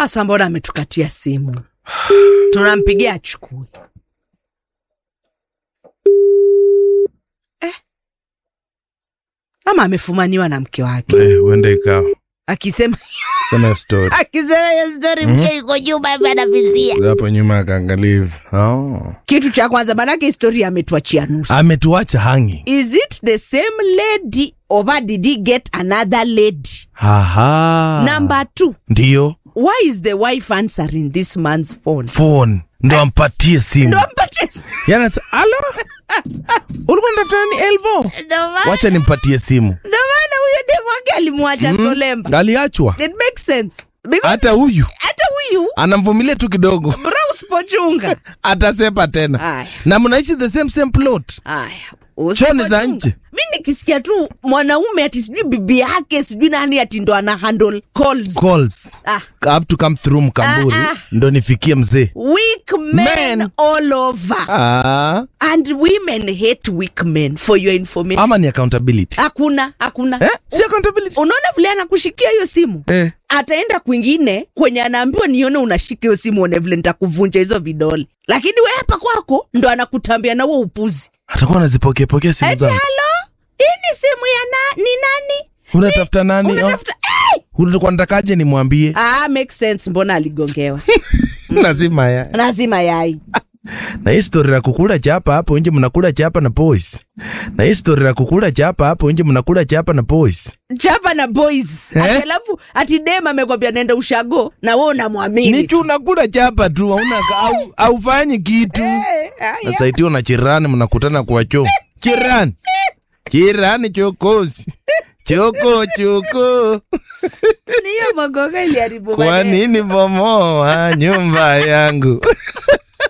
Asa, mbona ametukatia simu? Tunampigia achukue. Eh, ama amefumaniwa na mke wake Eh, huenda ikawa akisema sema hiyo story akisema hiyo story, mke yuko nyuma hivi anavizia hapo nyuma akaangalia hivi oh. kitu cha kwanza, manake historia ametuachia nusu. ametuacha hangi Is it the same lady or did he get another lady? Aha. Number two, ndiyo why is the wife answering this man's phone? phone ndo ampatie simu Ndo ampatie s- yana alo ulikuwa natafuta ni elvo ndo maana- wacha nimpatie simu ndo maana huyo demu wake alimwacha Solemba. aliachwa It makes sense. Because hata huyu hata huyu anamvumilia tu kidogo bro usipochunga. atasepa tena Aya. na mnaishi the same same plot Aya. Choni usipochunga. za nje. Mi nikisikia tu mwanaume ati sijui bibi yake sijui nani ati ndo ana handle calls. calls Ah. have to come through mkamburi Ah, ah. ndo nifikie mzee Weak men, Men. all over. ah. And women hate weak men for your information. ama ni accountability Hakuna, hakuna. eh? si accountability Unaona vile anakushikia hiyo simu? eh. ataenda kwingine kwenye anaambiwa nione unashika hiyo simu one vile nitakuvunja hizo vidole, lakini we hapa kwako ndo anakutambia na huo upuzi. atakuwa anazipokea pokea simu Eti zangu halo, hii ni simu ya na, ni nani? unatafuta nani Unatafuta hey! ulikuwa natakaje nimwambie Ah, make sense. Mbona aligongewa? lazima ya Lazima yai na hii story ya kukula chapa hapo nje mnakula chapa na boys na hii story ya kukula chapa hapo nje mnakula chapa na boys chapa na boys Eh? ati alafu ati dem amekwambia nenda ushago na wewe unamwamini ni tu unakula chapa tu hauna au, aufanyi kitu sasa iti na chirani mnakutana kwa choo chirani chirani chokozi choko choko Ni hiyo magogo iliharibu kwa maneno. nini bomoa nyumba yangu